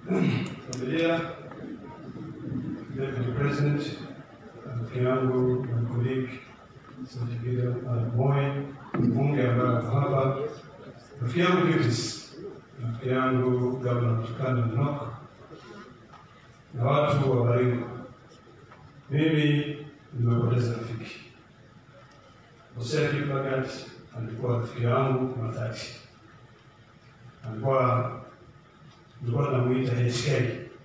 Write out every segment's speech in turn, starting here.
familia, Deputy President, rafiki yangu na colleague Sajibida Moi, mbunge ambaye ako hapa, rafiki yangu Vivis, rafiki yangu Gavana Turkana Nok na watu wa Baringo. Mimi nimepoteza rafiki. Hosea Kiplagat alikuwa rafiki yangu matati, alikuwa tulikuwa tunamuita HK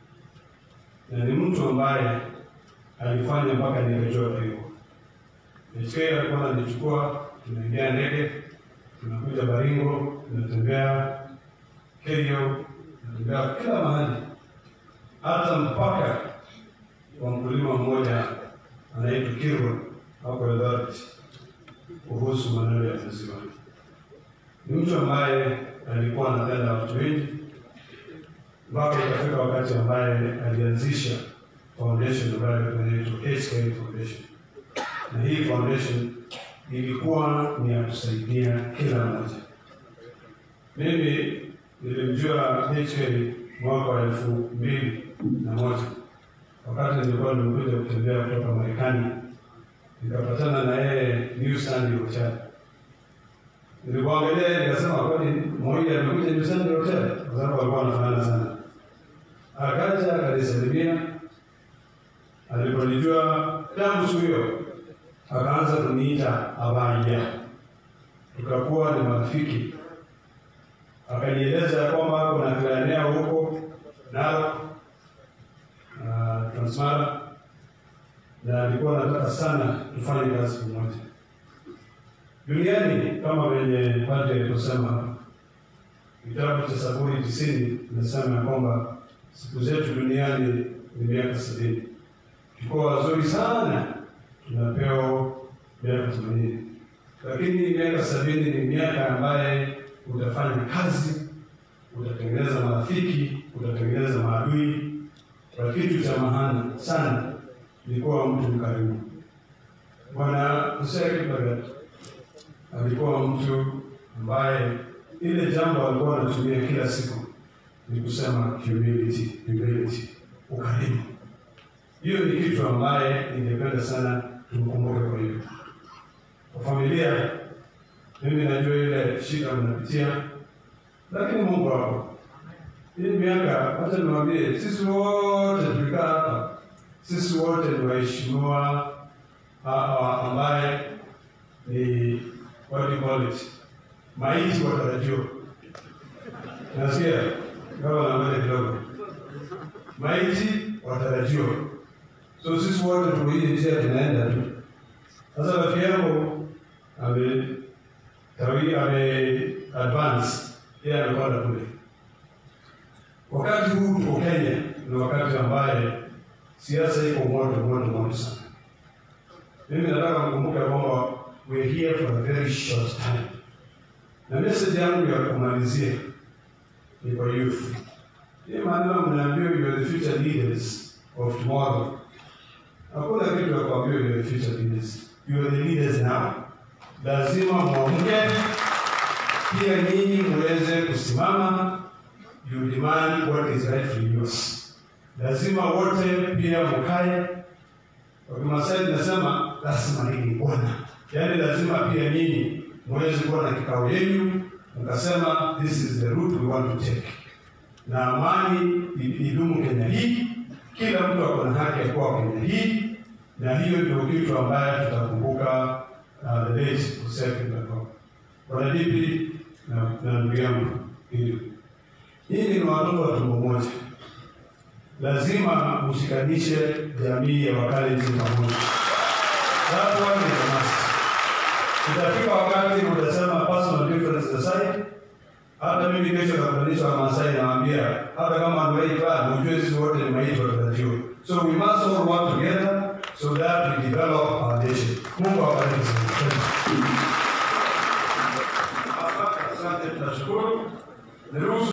na ni mtu ambaye alifanya mpaka nikajua Baringo. HK alikuwa ananichukua, tunaingia ndege, tunakuja Baringo, tunatembea Kerio, tunatembea kila mahali, hata mpaka kwa mkulima mmoja anaitwa Kirwa hapo Eldoret kuhusu maneno ya maziwa. Ni mtu ambaye alikuwa anapenda watu wengi mpaka ikafika wakati ambaye alianzisha foundation ambayo inaitwa HK Foundation, na hii foundation ilikuwa ni ya kusaidia kila mmoja. Mimi nilimjua HK mwaka wa elfu mbili na moja wakati nilikuwa nimekuja kutembea kutoka Marekani, nikapatana na yeye New Stanley Hotel. Nilipoangalia nikasema, kwani Moi amekuja New Stanley Hotel? Kwa sababu alikuwa anafanana sana. Akaja akanisalimia, aliponijua tangu siku hiyo akaanza kuniita Abaya, tukakuwa ni marafiki. Akanieleza ya kwamba kuna kilaenea huko Narok na Transmara na alikuwa anataka sana tufanye kazi pamoja duniani, kama venye padre aliposema hapa. Kitabu cha Zaburi tisini inasema ya kwamba siku zetu duniani ni miaka sabini. Tukiwa wazuri sana tunapewa miaka themanini, lakini miaka sabini ni miaka ambaye utafanya kazi, utatengeneza marafiki, utatengeneza maadui kwa kitu cha maana sana ni kuwa mtu mkarimu. Bwana Hosea Kiplagat alikuwa mtu ambaye ile jambo alikuwa anatumia kila siku ni kusema humility, humility, ukarimu. Hiyo ni kitu ambaye ningependa sana tumkumbuke. Kwa hiyo kwa familia, mimi najua ile shida mnapitia, lakini Mungu wako hii miaka, wacha niwaambie, sisi wote tulikaa hapa, sisi wote ni waheshimiwa ambaye ni what do you call it, maiti watarajiwa. Nasikia kama naangalia kidogo, maiti watarajiwa. So sisi wote tuko hii njia tunaenda tu. Sasa rafiki yangu ame tawi ame advance, yeye anakwenda kule Wakati huu tuko Kenya ni wakati ambaye siasa iko moto moto moto sana. Mimi nataka mkumbuke kwamba we here for a very short time, na message yangu ya kumalizia ni kwa youth. Hii maneno mnaambiwa you are the future leaders of tomorrow. Hakuna kitu ya kuambiwa you are the future leaders, you are the leaders now. Lazima mwamke, pia nyinyi muweze kusimama you demand what is rightfully yours. Lazima wote pia mkae. Kwa Kimasai tunasema lazima hili bwana, yaani lazima pia nyinyi muweze kuwa na kikao yenu mkasema this is the route we want to take, na amani idumu Kenya hii. Kila mtu ako na haki ya kuwa Kenya hii, na hiyo ndio kitu ambaye tutakumbuka uh, the late Hosea Kiplagat. Bwana Dipi na na ndugu yangu hili Nyinyi ni watoto wa tumbo moja, lazima mshikanishe jamii ya Wakalenjin pamoja. That one is a must. Itafika wakati utasema personal differences aside. Hata mimi kesho nakutanisha Wamasai nawaambia, hata kama ndoipa ujue sisi wote ni maiti watarajiwa. So we must all work together so that we develop our nation. Mungu awabariki sana. Asante, tunashukuru. Niruhusu